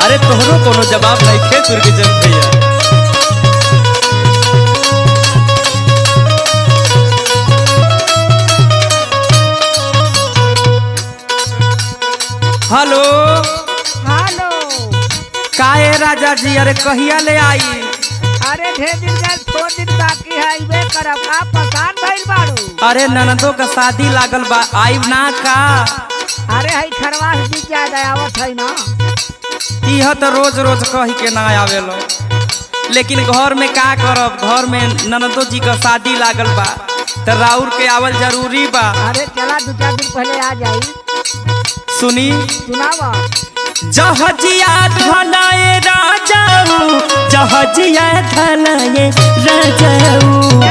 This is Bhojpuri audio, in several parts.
अरे तोहरो कोनो जवाब नहीं खे दुर्गजन भैया हेलो हेलो काहे राजा जी अरे कहिया ले आई अरे ढेर दिन गए थोड़ दिन बाकी है इबे करब का पसान भइल बाड़ू अरे ननदो का शादी लागल बा आइब ना का अरे हई खरवास जी ज्यादा आवत है ना इह तो रोज रोज कही के ना आवेलो लेकिन घर में का करब घर में ननदो जी का शादी लागल बा तो राउर के आवल जरूरी बा अरे चला दो चार दिन पहले आ जाई सुनी सुनावा जहजिया धलाए राजाऊ जहजिया धलाए राजाऊ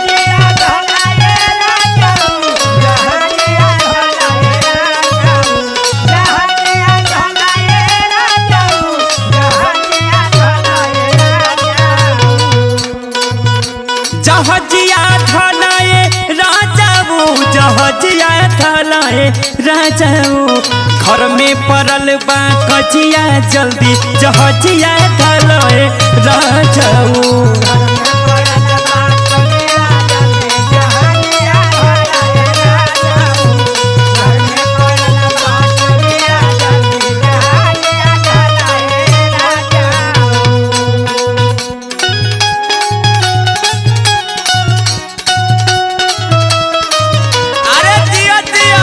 जहजिया धलाए राजाऊ जहजिया धलाए राजाऊ घर में पड़ल बा कजिया जल्दी जहजिया धलाए राजाऊ अरे दिया दिया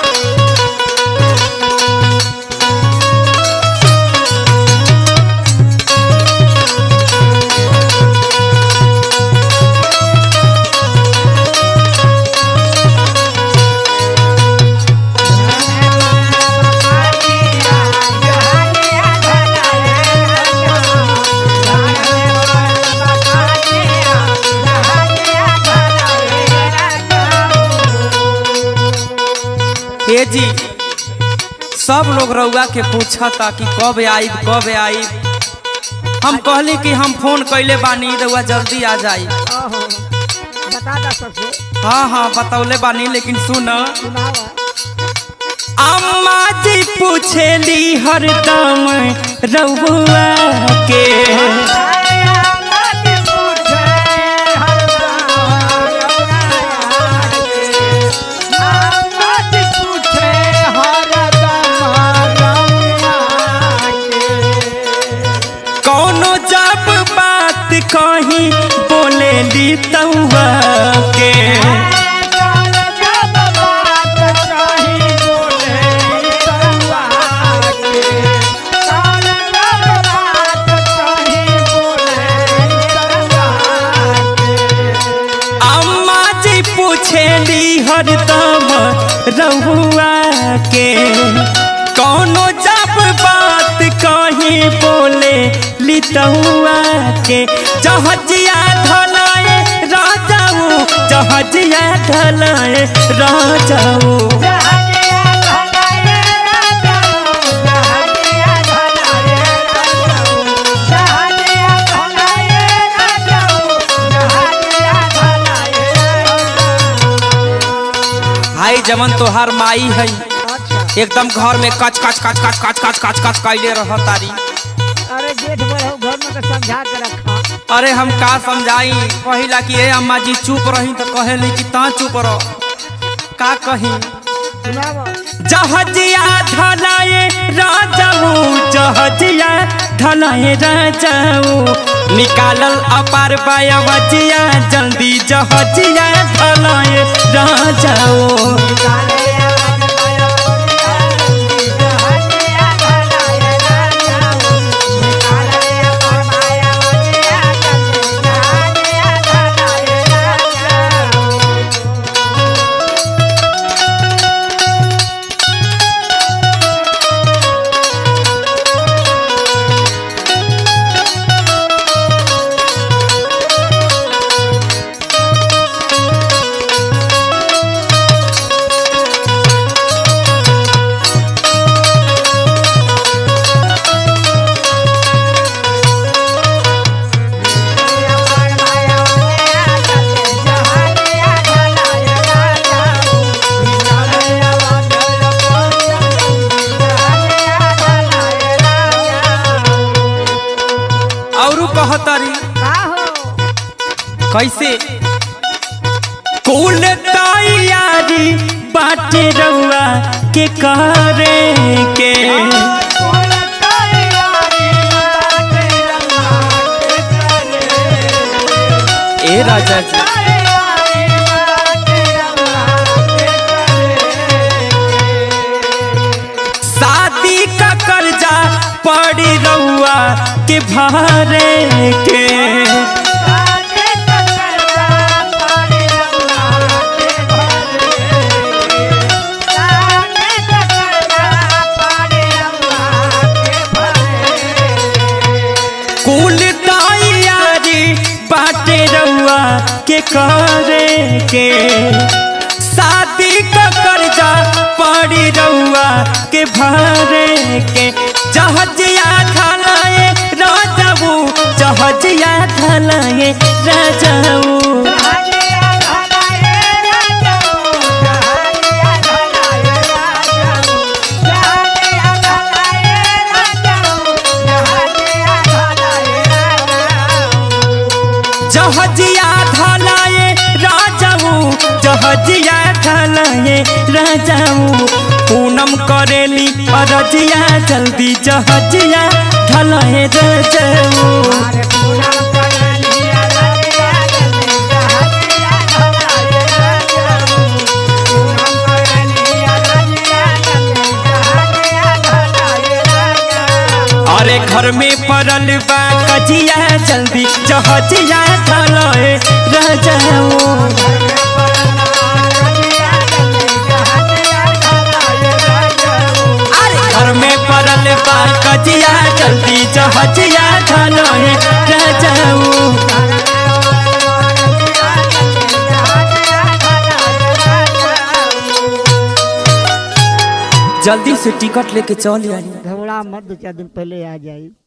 हे जी सब लोग रउआ के पूछा था कि कब आईब कब आईब हम कहली कि हम फोन कैले बानी रउआ जल्दी आ जाई ओहो बता दा सबसे हाँ हाँ बतौले बानी लेकिन सुन सुनावा अम्मा जी पूछेली हरदम रउआ के कौनो जब बात कही बोलेली तउआ के अम्मा जी पूछेली हरदम रहुआ के कौनो जब बात कही बोले लितहुआ के जहजिया धलाए राजाऊ जहजिया धलाए राजाऊ भाई जमन तोहार माई है अच्छा एकदम घर में कच कच कच कच कच कच कच कच कैले रह तारी अरे जेठ बड़ो घर में तो समझा के रखा अरे हम का समझाई कहिला कि ए अम्मा जी चुप रही तो कहेली कि ता चुप रह का कही सुनावा जहजिया धलाए राजाऊ जहजिया धलाए राजाऊ निकालल अपार बायवजिया जल्दी जहजिया धलाए राजाऊ कहतरी का हो कैसे कुल तैयारी बाटे रउआ के करे के ए राजा जी शादी का कर्जा पड़ी रउआ के भरे के कुल तैयारी बाटे रउआ के करे के शादी का कर्जा पड़ी रउआ के भरे के जहजिया खलाए राजाऊ जहजिया खलाए राजाऊ जहजिया धलाए राजाऊ जहजिया धलाए राजाऊ पूनम करेली अरजिया जल्दी जहजिया धलाए राजाऊ अरे घर में पड़ल बा कजिया जल्दी जहजिया धलाए राजाऊ अरे घर में पड़ल बा कजिया जल्दी जहजिया धलाए राजाऊ जल्दी से टिकट लेके चल आई घबरा मत दो चार दिन पहले आ जाई